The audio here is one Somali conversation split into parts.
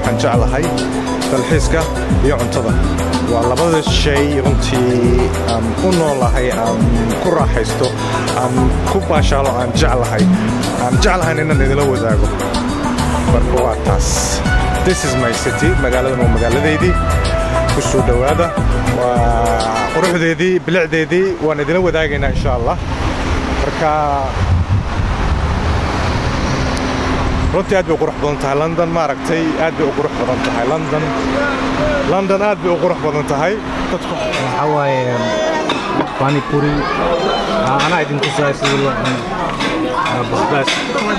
waxaan jeclahay dalxiiska iyo cuntada waa labada shay runtii aan u noolahay aan ku raaxaysto aan ku baashaalo aan jeclahay aan jeclahayn inaan idila wadaago marka waa taas this is my city magaaladan waa magaaladeydii ku soo dhowaada waa quruxdeedii bilicdeedii waan idila wadaagaynaa insha allah marka runtii aad bay u qurux badan tahay london maaragtay aad bay u qurux badan tahay london london aad bay u qurux badan tahay dadku waxaa waaye panipuri anaa idin tusaaya sida loo cuno Ah, basbaas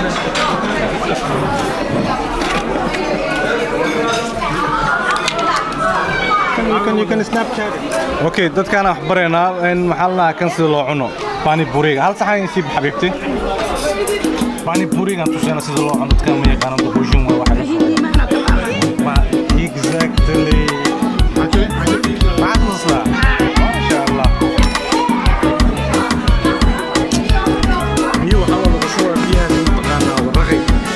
okay dadkaan wax baraynaa in maxaa la dhahaa kan sida loo cuno panipuriga hal saxan siib xabiibti panipurigan tusayna sida loo cuno dadkaan ma yaqaano boqoshin waa waxa la Ma- exactly maxaad tustaa maasha allah biyo waxaa lagu shubaa biyaha mataqaanaa waraqay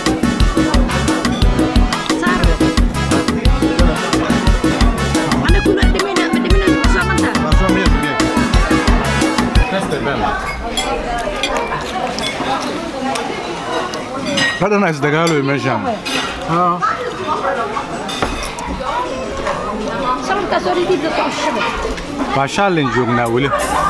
hadhana isdagaaloy meeshaan baashaalin joognaa weli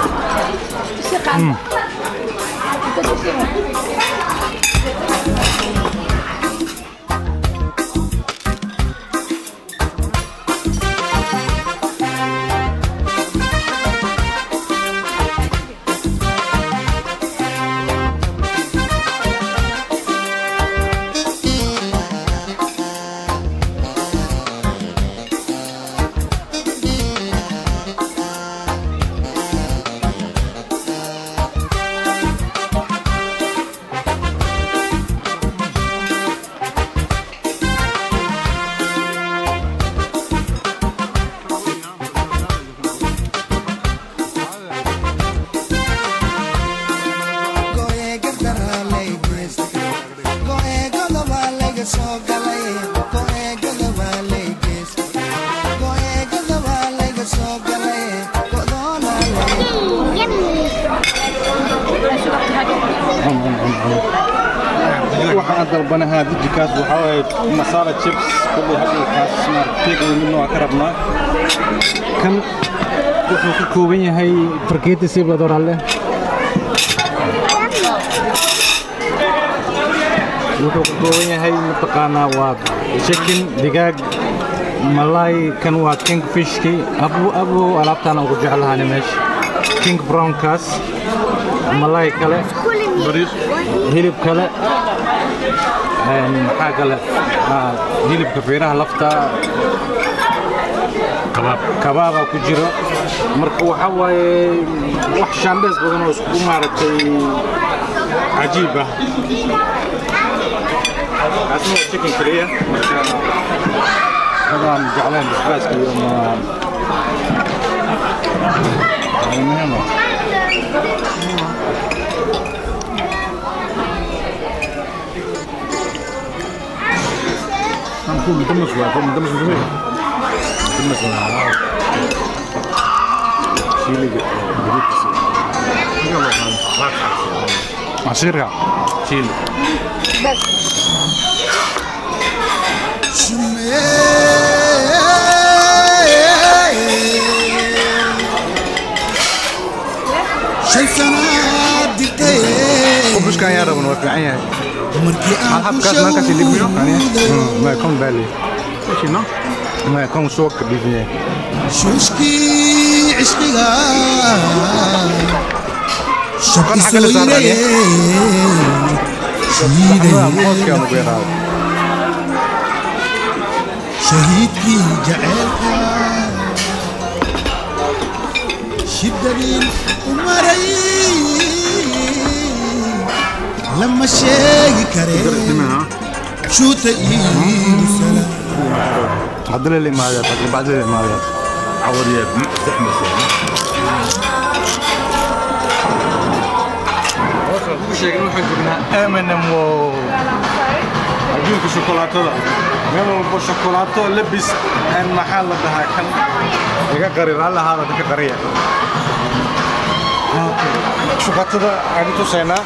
waxaan dalbanahaa dijikaas waxaa waaye masala chips kulley hadalkaas markeega midna waa ka rabnaa kan wuxuu ka kooban yahay farkeeti si badoralle wuxuu ka kooban yahay mataqaanaa waa chicken digaag malay kan waa kingfishki abu abu alaabtaan ugu jeclahaani meesha king brownkaas malay kale hilib kale een, maxaa kale Ah, hilibka feeraha lafta kabaabaa ku jiro marka waxaa waaye wax shaambees badan oo isku maaragtay cajiib ah kaasna waa chicken kaliya marka adaan jeclayn basbaaska iyo ma muhiim ah كون مدمس waa كون مدمس مدمس مدمس شيلي عصيرها شيلي shan sanaad digtay وبشكان يا رب نوفي عيني markii aan حب ku كاس ما كاس اللي بيو يعني shawday ما يكون بالي ايش نو ما يكون سوق بيفيه shuushkii cishqiga Kan xagga la saaraya? موسكا مبيرا shahiidkii jaceylka shidadii u maray lama sheegi kare shuuta iigu salaam عدل اللي ما هذا بعد اللي ما هذا عوريات زحمة sheegin waxaan joognaa Eminem wow adduunka shukulaatada meel walbo shukulaato labis een maxaa la dhahaa kan iga qari raalli ahaada dadka qariya shukulaatada aan tusaynaa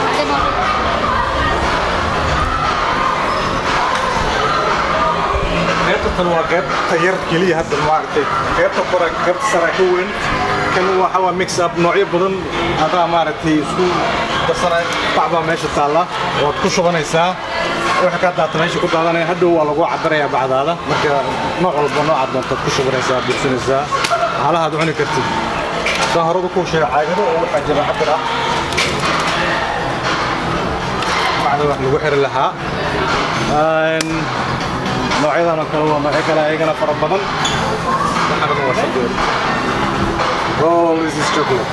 qaybta tan waa qaybta yar keliya hadda maaragtay qaybta kore qaybta sare ka weyn kan waxa waa mix up noocyo badan adaa maaragtay isku darsanay bac baa meesha taalla waad ku shubanaysaa waxa ka daata meesha ku daadanaya hadhow waa lagu cabirayaa bacdaada marka nooc walba noocaad doontaad ku shubanaysaa buursanaysaa halahaad cuni kartid saa horada ku sheega caagado oo waxaa jira cabir ah bacda wax lagu xiri lahaa noocyadan oo kale waa noocyo kale ayagana fara badan waxaana waa shabeer oh this is chocolate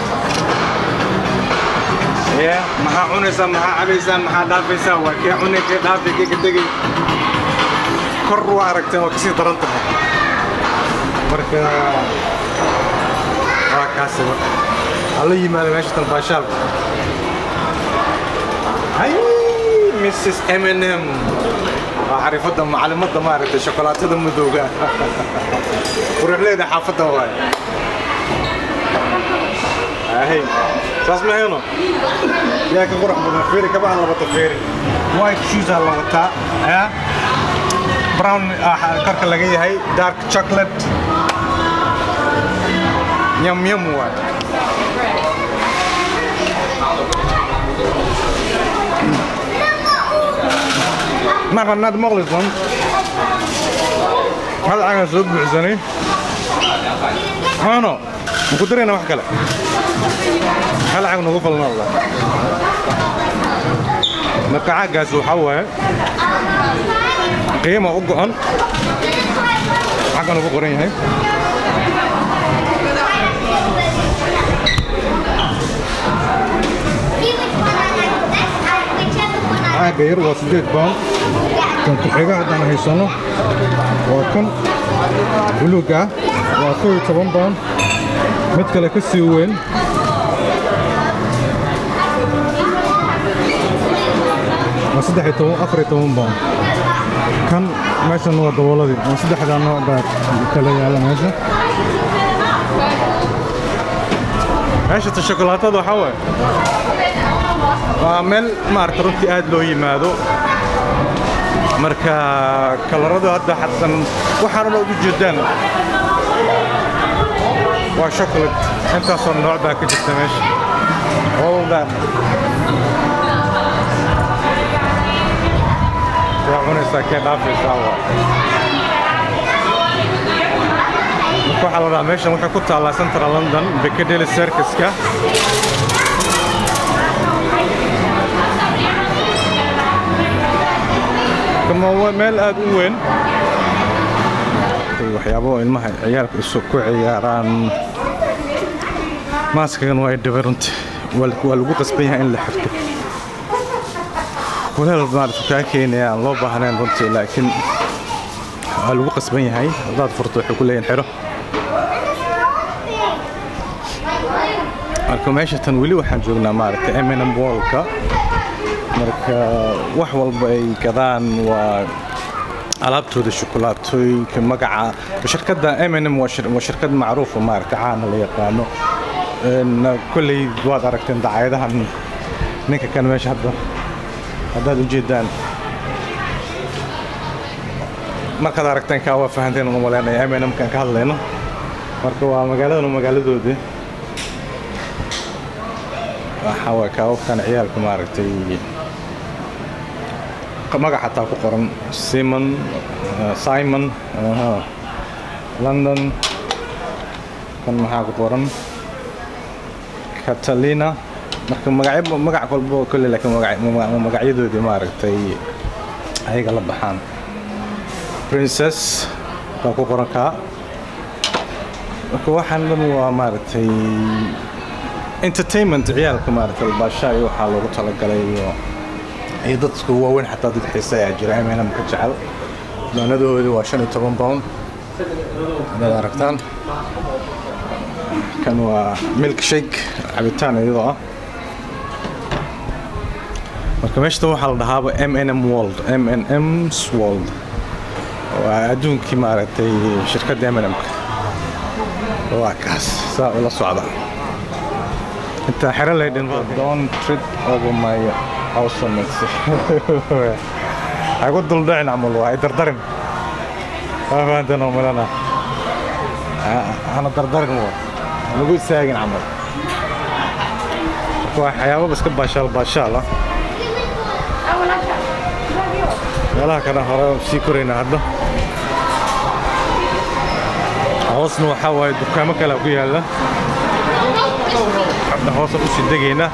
yeah maxaa cunaysaa maxaa cabaysaa maxaa dhaafaysaa waa kee cunay kee dhaafay kee ka tegay kor waa aragteen waa kasii daran tahay marka waa kaasiba hala yimaada meesha talbaashaalka hay mrs m&m waa xarifadda macalimadda maaragtay shokolaatada madowga quruxleeda xaafadda waay ahay saas ma heno yaa ka qurux badan feeri kabaha la wata feeri white shoes aa la wataa ya brown korka laga yahay dark chocolate yum yum waay naqanaad maqlisan hal cagan soo buuxsanay ano maku darayna wax kale hal cag nagu falnada marka caaggaas waxaa waaye qiima u go'an xaggan ugu qoran yahay caagga yar waa siddeed baan kan ku-xiga haddaan haysano waa kan buluug ah waa kow iyo toban baan mid kale ka sii weyn waa saddex iyo toban afar iyo toban baan kan meeshan waa dabooladii waa saddexdaa nooc baa kala yaala meesha meesha ta shokolaatada waxaa waaye waa meel maaragta runtii aad loo yimaado marka kalaradu hadda xasan waxaanuna ugu jeedaan waa chocolate intaasoo nooc baa ka jirta meesha all that waa cunaysaa kee dhaafaysaa waa marka waxaa la dhahaa meeshan waxay ku taallaa central london piccadilly circuska waa meel aad u weyn waxyaabo ilmaha ciyaalka isu ku ciyaaraan maaskagan waa dhibay runtii waa lagu qasban yahay in la xirto waleel maarata kaa keenaya aan loo baahnayn runtii laakiin waa lagu qasban yahay haddaad furto waxay ku leeyihin xiro marka meesha tan weli waxaan joognaa maaragta eminum wallka marka wax walba ay gadaan waa alaabtooda shukulaatooyinka magaca shirkadda M&M waa shirkad macruufa maaragta caana la yaqaano kolley waad aragteen dacaayadahan ninka kan meesha hadda haddaad ujeedaan markaad aragteen kaa waa fahanteen unu maleynaya M&M kan ka hadlayno marka waa magaaladan magaaladoodii waxaa waa kaababkan ciyaalka maaragtay magac xataa ku qoran simon simon london kan maxaa ku qoran catalina marka magacyo magac walbo kolle laakiin magacyadoodii maaragtay ayaga la baxaan princess baa ku qoran kaa marka waxaan dhan waa maaragtay entertainment ciyaalka maaragtay albaashaa iyo waxaa loogu talagalay iyo iyo dadku waaweyn xataa dad xiise ayaa jira M&M ka jecel doonadoodu waa shan iyo toban pound haddaad aragtaan kan waa milk shake cabitaan iyadoo ah marka meeshatan waxaa la dhahaaba m n m world m n ms world waa adduunkii maaragtay shirkadda m n m-ka waa kaas saa ula socda intaa xero laydhin don't treat over my awesomeness hagu duldhicin camal waa ay dardarin waa fahanteen oo milana hana dardarin waa lagu istaagin camal marka waa waxyaababa iska baashaal baashaal ah meelaha kana hore sii korayna hadda hoosna waxaa waaye dukaamo kale ku yaalla hadda hoosa usii degaynaa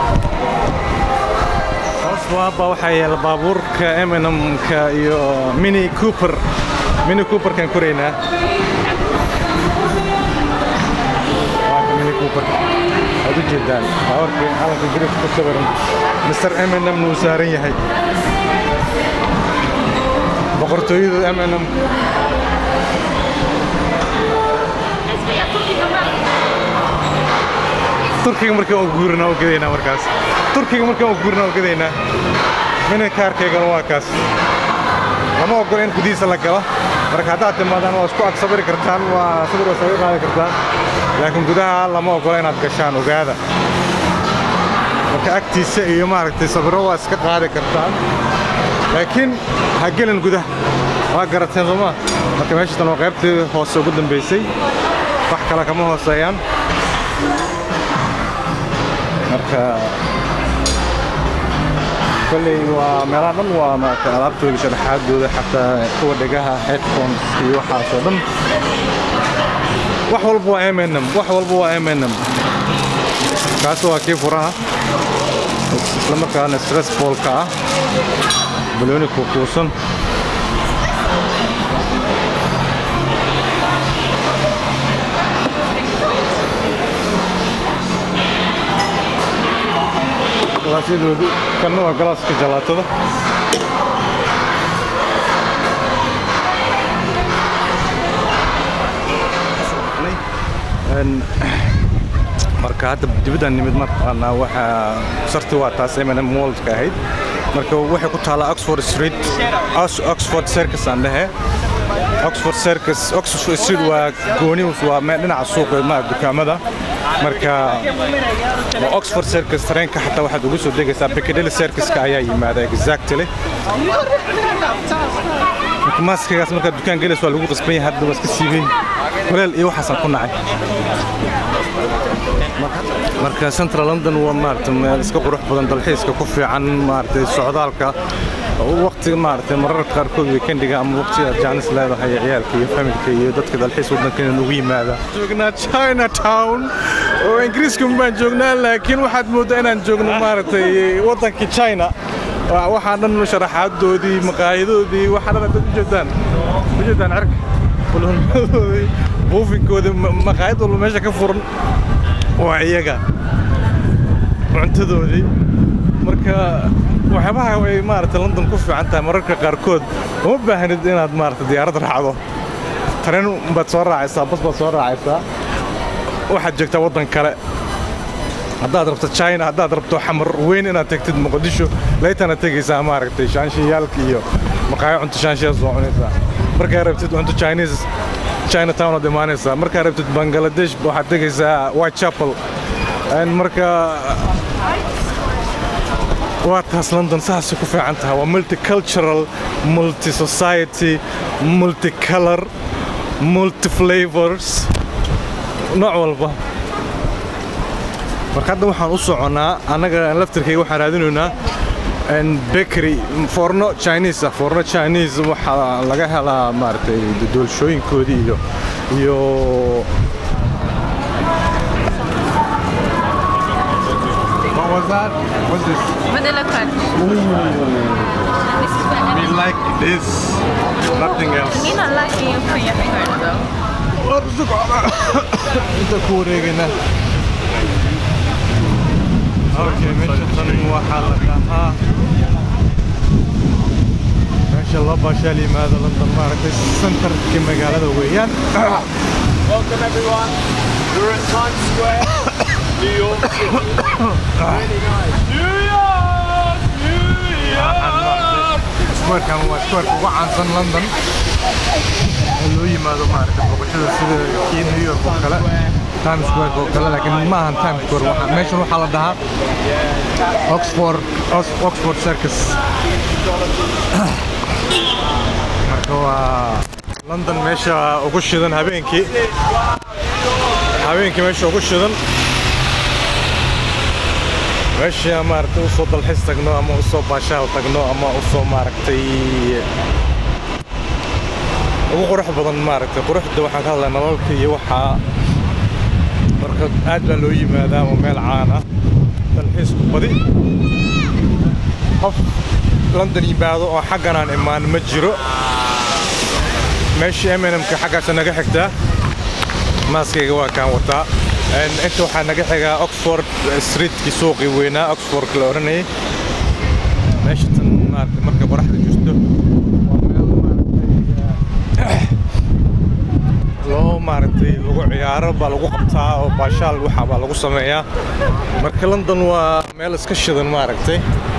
hoos waaba waxaa yaalla baabuurka m n m-ka iyo mini cooper mini cooperkaan koraynaa waaka mini cooper waad u jeedaan baabuurka calanka ingiriiska ku sawiran mr m n m-na uu saaran yahay boqortooyada m n m turkiga markaan u guurina u gadaynaa markaas turkiga markaan u guurina u gadaynaa mina kaarkaygana waa kaas lama ogola in gudihiisa la galo marka haddaad timaadaan waa isku ag sabiri kartaan waa sabir waa sabir qaadi kartaan laakiin gudaha lama ogola inaad gashaan ogaada marka agtiisa iyo maaragtay sabiro waa iska qaadi kartaan laakiin ha gelin gudaha waa garateen sooma marka meeshatan waa qaybtii hoose ugu dambaysay wax kale kama hooseeyaan marka kolley waa meelaha dhan waa maaragtay alaabtooda sharaxaadooda xataa kuwa dhegaha headphones iyo waxaasoo dhan wax walba waa m n m wax walba waa m n m kaasi waa kii furaha isla markaana stress ballka ah balooni kuukuusan galaasyadoodi kanna waa galaaska jalaatada marka hadda dibadaan nimid marqaanaa waxaa sarti waa taas m n m worldka ahayd marka waxay ku taallaa oxford street oxford circus aan dhehe oxford circus oxford street waa gooni waa meel dhinaca suuqa ma dukaamada marka waa oxford circus tareenka xataa waxaad ugu soo degaysaa piccadilly circuska ayaa yimaada exactly marka maaskagaas markaad dukaan gelayso waa lagu qasban yahay hadda waa iska siibeen kuleel iyo waxaasaan ku nacay marka central london waa maaragtay meel iska qurux badan dalxiiska ku fiican maaragtay socdaalka waqtiga maaragtay mararka qaarkood weekendiga ama waqti aad jaanis leedahay ciyaalka iyo familka iyo dadka dalxiis waddankeena ugu yimaada joognaa china town oo ingiriiska baan joognaa laakiin waxaad mooddaa inaan joogno maaragtay waddankii china waxaa dhan sharaxaadoodii maqaayadoodii waxaa dhan dad ujeedaan ujeedaan cirka kulanadoodii buufinkoodii maqaayad walba meesha ka furan waa iyaga cuntadoodii marka waxyaabaha ay maaragtay london ku fiican tahay mararka qaarkood uma baahnid inaad maaragtay diyaarad raacdo tareen baad soo raacaysaa bas baad soo raacaysaa waxaad joogtaa waddan kale haddaad rabto china haddaad rabto xamar weyn inaad tegtid muqdisho laytana tegaysaa maaragtay shaanshiyaalka iyo maqaayo cunto shaanshiyaa soo cunaysaa markaa rabtid cunto chinese china town aad imaanaysaa markaa rabtid bangladesh waxaad tegaysaa whitechapel marka waa taas london saasay ku fiican tahay waa multicultural multi society multicolor multiflavors nooc walba marka hadda waxaan u soconnaa annaga laftirkayga waxaan raadinaynaa bakery foorno chinese ah foorno chinese waxaa laga helaa maaragtay doolshooyinkoodii iyo iyo What was that? What's this? Vanilla crunch. This is vanilla. We like this, nothing else. You're not liking you put your finger in though. inta ku wareegayna okay meesha tan waxaa la dhahaa meesha loo baashaal yimaado london maaragtay centerkii magaalada weeyaan Welcome everyone. We're at Times Square, New York City. really nice. New York! New squarekan waa squareka ugu caansan london oo loo yimaado maaragtay booqashada sida kii new york oo kale times square oo kale laakiin ma ahan times square waxa meeshan waxaa la dhahaa oxford Ox- oxford circus marka waa london meesha ugu shidan habeenkii habeenkii meesha ugu shidan meesha maaragtay usoo dalxiis tagno ama usoo baashaal tagno ama usoo maaragtay ugu qurux badan maaragtay quruxda waxaan ka hadlaa nalalka iyo waxaa marka aad baa loo yimaadaa waa meel caan ah dalxiisku badi qof london yimaado oo xaggan aan imaan ma jiro meeshii mnmka xaggaasa naga xigtaa maaskayga waa kaan wataa Een, inta waxaa naga xigaa oxford streetkii suuqii weynaa oxfordka la odhanayay meesha tan maaragtay markay qoraxda jirto waa meel maaragtay loo maaragtay lagu ciyaaro baa lagu qabtaa oo baashaal waxa baa lagu sameeyaa marka london waa meel iska shidan maaragtay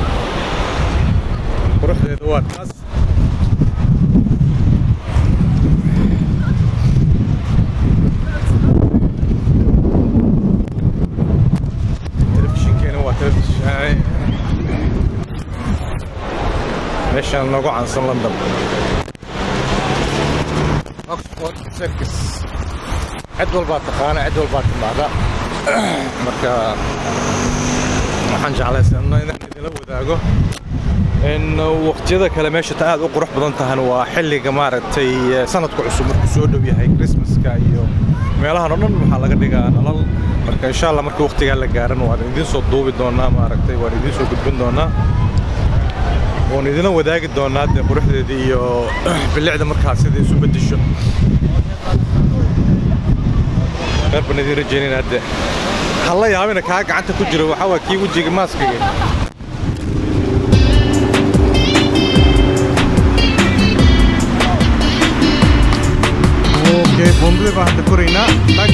quruxdeeda waa taas telefishinkeena waa telefishin meeshaan noogu caansan london oxford circus cid walbaa taqaana cid walbaa timaada marka waxaan jeclaysanno inaan idinla wadaago in waqtiyada kale meesha ta aad u qurux badan tahana waa xilliga maaragtay eh, sanadka cusub markuu soo dhow yahay christmaska iyo meelahan oo dhan waxaa laga dhigaa nalal marka insha allah markii waqtigaa la gaaran waan idiin soo duubi doonaa maaragtay waan idiin soo gudbin doonaa waan idina wadaagi doonaa dee quruxdeeda iyo bilicda markaas sida isu bedesho reer baan idiin rajeynayna hadde halla yaabina kaa gacanta ku jiro waxaa waa kii wejiga maaskiga okay bombadii baan hadda koraynaa tag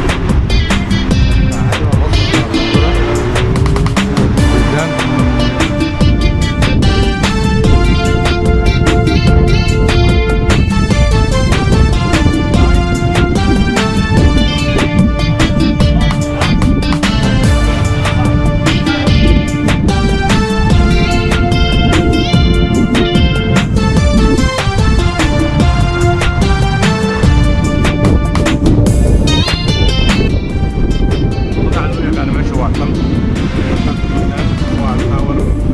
magaca loo yaqaano meesha waa tan waa tower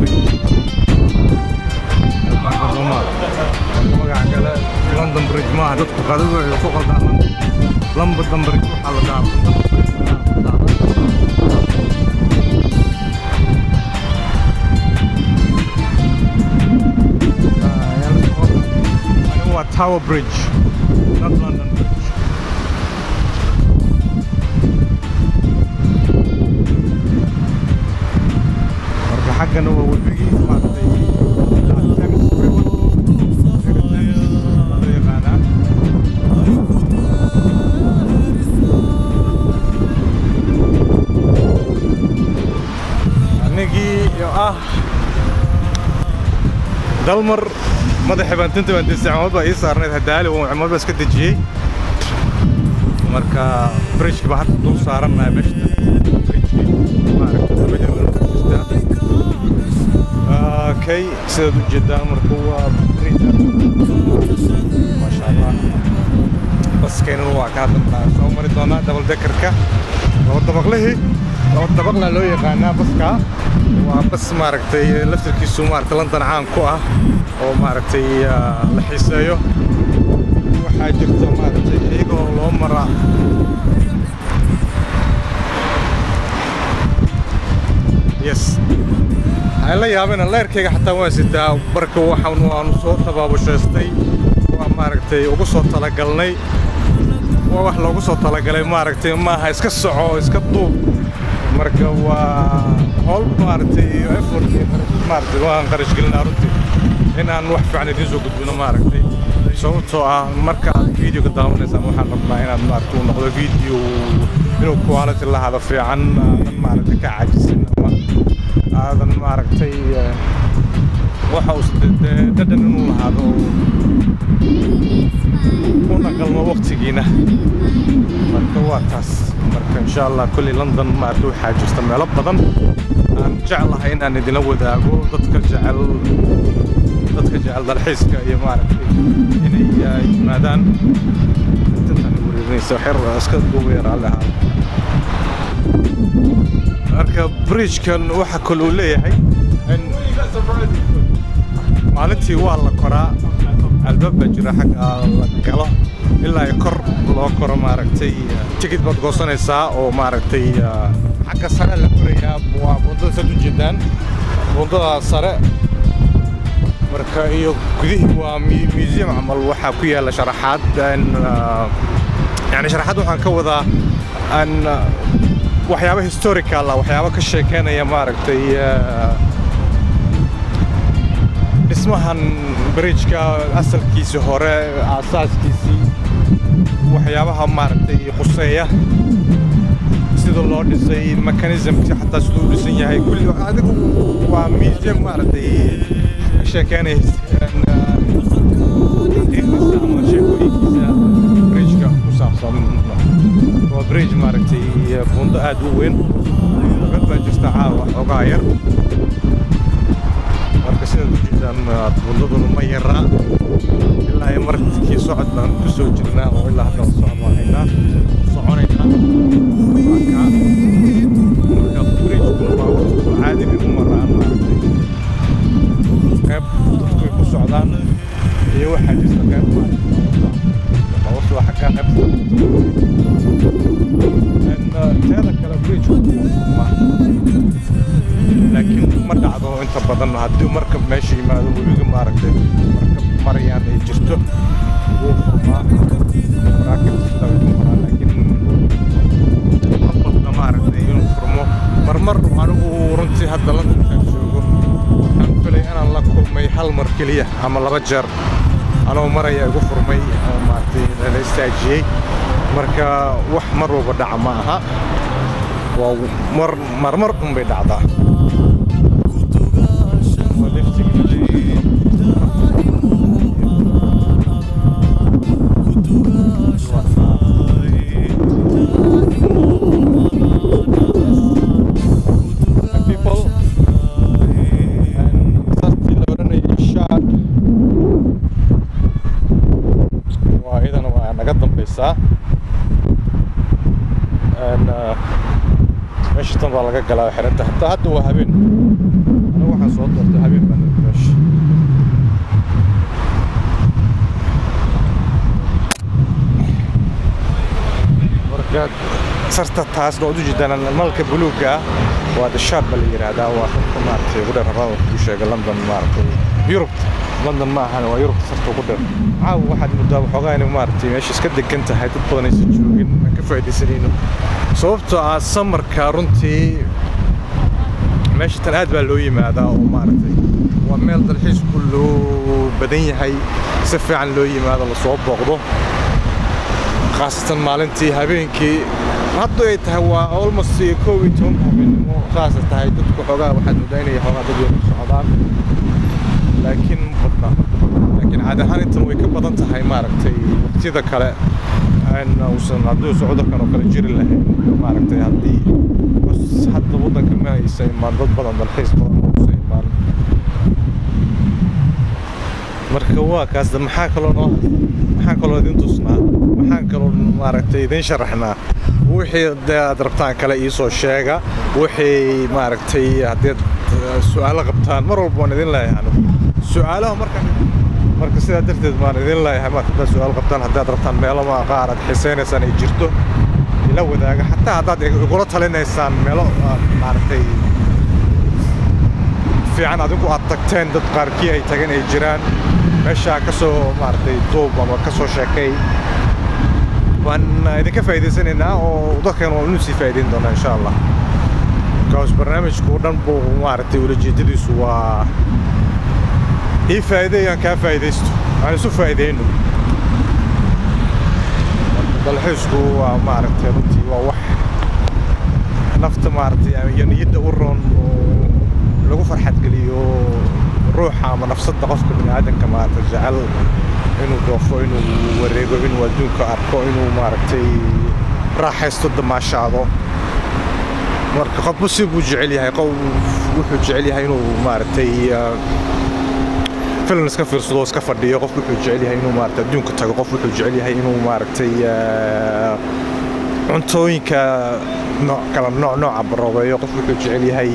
magaca kale london bridge maaha dadku qadadu waxay ku qaldaan london bridge waxaa la dhahaa Ani waa tower bridge not london bridge marka xaggana waa webigii maaragtay ilaa Thames River. River Thames baa loo yaqaanaa. anigii oo ah dalmar madaxii baan tinta baan disay cumad baa ii saarnayd hadaali oo cumad baa iska dejiyey marka bridgeki baa hadda dul saarannahay meesha bridgeki maaragtay dabada jirta okay sidaad u jeedaan marka waa bridge maasha allah baskeenuna waa ka hadda soo mari doonaa double deckerka laba dabaqlihii laba dabaqla loo yaqaanaa baska waa bas maaragtay laftarkiisu maaragtay london caan ku ah oo maaragtay ah, la xiiseeyo waxaa jirta maaragtay iyagoo loo maraa yes waxaan la yaabina leerkayga xataa waan sitaa marka waxaan waanu soo tabaabushaystay waa maaragtay ugu soo talagalnay waa wax loogu soo talagalay maaragtay maaha iska soco iska duub marka waa howl maaragtay iyo effort iyo qarash- maaragtay waan qarash gelinaa runtii in aan wax fiican idiin soo gudbino maaragtay sababtoo ah marka aad videoga daawanaysaan waxaan rabnaa inaad maaragtay uu noqdo video inuu quality lahaado fiican aadan maaragtay ka caajisin ama aadan maaragtay eh, waxa uu sida dee dhadhan inuu lahaado oo una qalmo waqtigiina marka waa taas marka insha allah kulli london maarata waxaa jirta meelo badan aan jeclahay inaan idinla wadaago dadka jecel dadka jecel dalxiiska iyo maaragtay inay ah, yimaadaan intan wareerinaysa xer iska duuba yar alle ahaa marka bridgekan waxa kale uu leeyahay in maalintii waa la koraa albaab baa jira xagga la galo ilaa ay kor loo koro maaragtay tikid baad goosanaysaa oo maaragtay ah, xagga sare la korayaa waa buundada saad u jeedaan buundada sare marka iyo gudihii waa mu- museum camal waxaa ku yaala sharaxaad aan, ah, yani sharaxaad waxaan ka wadaa aan ah, waxyaabo historical ah waxyaabo ka sheekeynaya maaragtay ah, dhismahan bridgeka asalkiisii hore aasaaskiisii waxyaabaha maaragtay khuseeya sida loo dhisay mechanismki xataa siduu u dhisan yahay kulli adigu waa museum maaragtay ka sheekeynaya taariikhdiisa ama sheekooyinkiisa bridgeka ku saabsan waa bridge maaragtay buundo aad u weyn dad baa jirta caawa xoogaa yar marka sidaad u jeedaan ah, buundaduna ma yaraa ilaa ay markii socod baan ku soo jirnaa oo ilaa hadda socod baan haynaa soconaynaa marka marka bridgekuna waa waqtigu caadi bay u maraan maaragtay qayb dadku ay ku socdaan iyo waxaa jirta qayb baabuurta waa xaggaa qaybta teeda kale bridgeku wuu furmaa laakiin ma dhacdo inta badan haddii marka meesha yimaado webiga maaragtay marka marayaan ay jirto wuu furmaa maraakiibta way ku maraa laakiin ma badna maaragtay inuu furmo marmar anigu runtii hadda londonkaan joogo waxaan filay inaan la kulmay hal mar keliya ama laba jeer anoo maraya igu furmay oo maaragtay la istaajiyey marka wax mar walba dhaca ma aha waa mar marmar un bay dhacdaa people sartii la odhanayay shaad waa iyadana waa naga dambaysaa And, uh, meesha tan baa laga galaa xiranta hataa hadda waa habeen anigu waxaan soo doortay habeen baan nimi meesha marka sarta taas oo u jeedaan malka buluugga ah waa the shard baa la yidhaahdaa waa sarta maaragtay ugu dheer rabaa ku sheega london maaragtay yurub london ma ahan waa yurubta sarta ugu dheer caawa waxaad moodaa waxoogaa inay maaragtay meesha iska degan tahay dad badan aysan joogin aan ka faa'iidaysanayno sababtoo ah samarka runtii meesha tan aad baa loo yimaadaa oo maaragtay waa meel dalxiisku loo badan yahay si fiican loo yimaado lasoo booqdo khaasatan maalintii habeenkii hadda ay tahay waa almost kow iyo tobanka habeenimo saasa tahay dadku xoogaa waxaad moodaa inay xoogaa dad yar ku socdaan laakiin ma badna laakiin caadi ahaan intan way ka badan tahay maaragtay waqtiyada kale aan uusan hadduu socodkan oo kale jiri lahayn maaragtay haddii bas hadda waddanka ma aysa imaan dad badan dalxiis badan ma uusa imaan marka waa kaas de maxaa kaloo noo maxaan kaloo idin tusnaa maxaan kaloo maaragtay idin sharaxnaa wixii dee aad rabtaan kale iisoo sheega wixii maaragtay haddaad eh, su'aalo qabtaan mar walba waan idin leeyahay anigu su'aalaha marka marka sidaa darteed baan idin leeyahay marka haddaad su'aal qabtaan haddaad rabtaan meelo ma qaar aad xisaynaysaan ay jirto ila wadaaga xataa haddaad igula talinaysaan meelo aad maaragtay fiican adigu aad tagteen dad qaarkii ay tageen ay jiraan meeshaa ka soo maaragtay duub ama ka soo sheekay waan idinka faa'iidaysanaynaa oo dadkan waa inu sii faa'iidayn doonaa insha allah kaas barnaamijku dhan buu maaragtay ulajeedadiisu waa ii faa'iideey aan kaa faa'iidaysto aan isu faa'iidayno marka dalxiisku waa maaragtay runtii waa wax nafta maaragtay iyo niyadda u roon oo lagu farxad geliyo ruuxa ama nafsadda qofka biniaadanka maarata jecel inuu dhoofo inuu wareego inuu adduunka arko inuu maaragtay raaxaysto damaashaado marka qofba si buu jecel yahay qof wuxuu jecel yahay inuu maaragtay filan iska fiirsado iska fadhiyo qof wuxuu jecel yahay inuu maaragtay adduunka tago qof wuxuu jecel yahay inuu maaragtay cuntooyinka nooc kala nooc nooca baroobeeyo qof wuxuu jecel yahay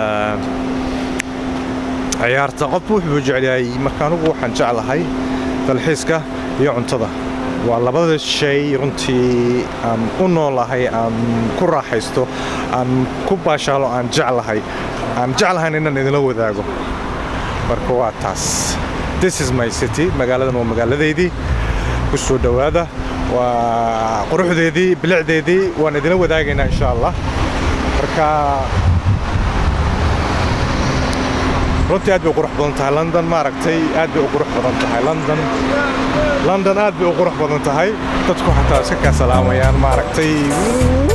ciyaarta qof wuxuu jecel yahay marka anigu waxaan jeclahay dalxiiska iyo cuntada waa labada shay runtii aan u noolahay aan ku raaxaysto aan ku baashaalo aan jeclahay aan jeclahayn inaan idinla wadaago marka waa taas this is my city magaaladan waa magaaladeydii ku soo dhowaada waa quruxdeedii bilicdeedii waan idinla wadaagaynaa insha allah marka runtii aad bay u qurux badan tahay london maaragtay aad bay u qurux badan tahay london london aad bay u qurux badan tahay dadku xataa iska kaa salaamayaan maaragtay